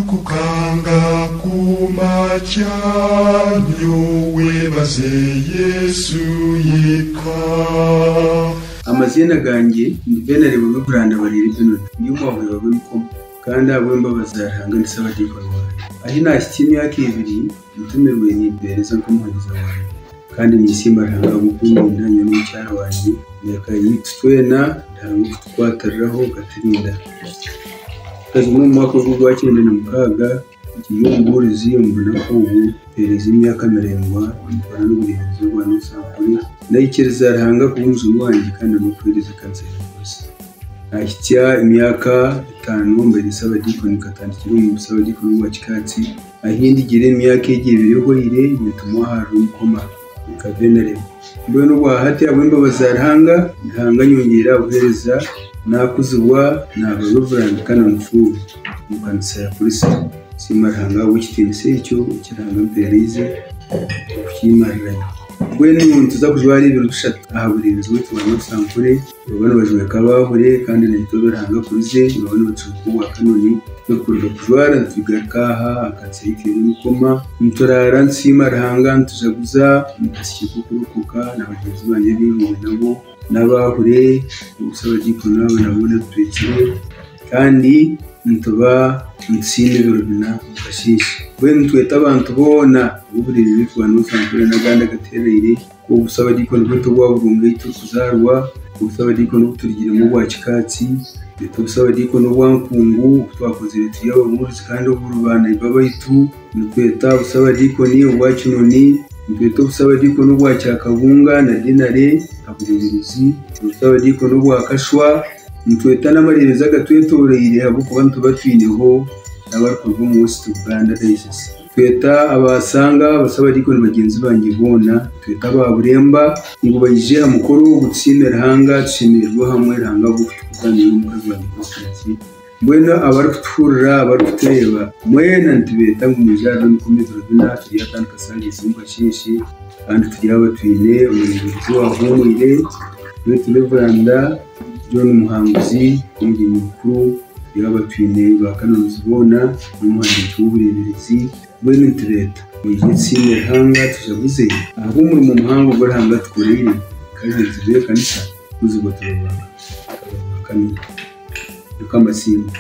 zukukanga ku macyanyo webaze yesu yitwa amazina ganjye ni benari bube buranda bariri benoni iyo mwabuye babikoma kandi abo mbabaza hangana isabadirwa rwanda aho inashya ikintu yakibiri gutumirwe yibereza nk'umuhereza wawe kandi nisimba ntanga gukumira intanya n'umucyara wanjye yakayitwena ntanga kutwatariraho gatirinda kazi mu mwaka w'ibihugu wa cyenda na mukaga igihugu riziyumvana ko ubu pereza imyaka mirengwa bitwara n'uburinzi bwa n'usambure ndayikereza rihanga kuba umuzungu wanjye kandi amabwiriza kanseri rwose nashyitsa imyaka itanu mbere isaba dikoni katandikira uyu musaba dikoni wa kikatsi ahindi igire imyaka igiye ibiyogoyire bituma hari umukoma kavenaremo mbe n'ubwahate abw'imbabazi yarihanga ntihanga nyongera uhereza nakuzibwa ntababivurana kana mufuru mukanisa ya polisi simaranga wikitense icyo kiranga mperize kukimaranya we n'umuntu tuza kujya ari ibintu dushatu aha buri inzu tubona usankure urabona abajura kabahure kandi na gito baranga kurize urabona bacuruza ubu akanoni tugakorera kujwara tugakaha akanseri kiri n'ukoma muturara nsima rahanga ntujaguza mukasike kukurukuka na bagenzi banjye b'ibihugu nabo n'abahure ubusaba gikona banabona turekire kandi ntuba nsinde birubina mukashishe we ntitweta abantu bona uburiri biri kubana n'usanzwe na ganda gaterere ubusaba gikona bwo tuba burunga itukuzarwa ubusaba dikono turigira mu bwacu katsi leta busaba dikono bwankungu twakoze leta yabo muri kandi burubana ibabaitu nukweta busaba dikoni ubwacu noni nukweta busaba dikono bwacu akabunga na dinare aburizi busaba dikono bwakashwa nukweta n'amarereza gatwetoreyire habo kuba ntubatuineho n'abarkorwa umunsi tuganda daisesi tweta abasanga basaba ariko bagenzi banjye bona tweta baburemba ngo bayije amukuru wo gutsinda rahanga tshimirwa hamwe rahanga gukuganira n'umukozi wa demokarasi mbwena abari kuturira abari kutureba mwena ntibeta ngo umujyana n'ukomeza urabona tugiye atandika sangiza umukashishi kandi tugira abatwine umuyobozi wahumwire twete reveranda john muhanguzi umugeni mukuru tugira abatwine ba kaminuza ubona n'umuhanzi w'uburererezi bene leta mu gihe cy'imihanga tujabuze ahubwo muri mu muhanga ubwo rihanga twirinda kandi tuzuye kanisa tuzi ngo turabona kamwe rukamasimba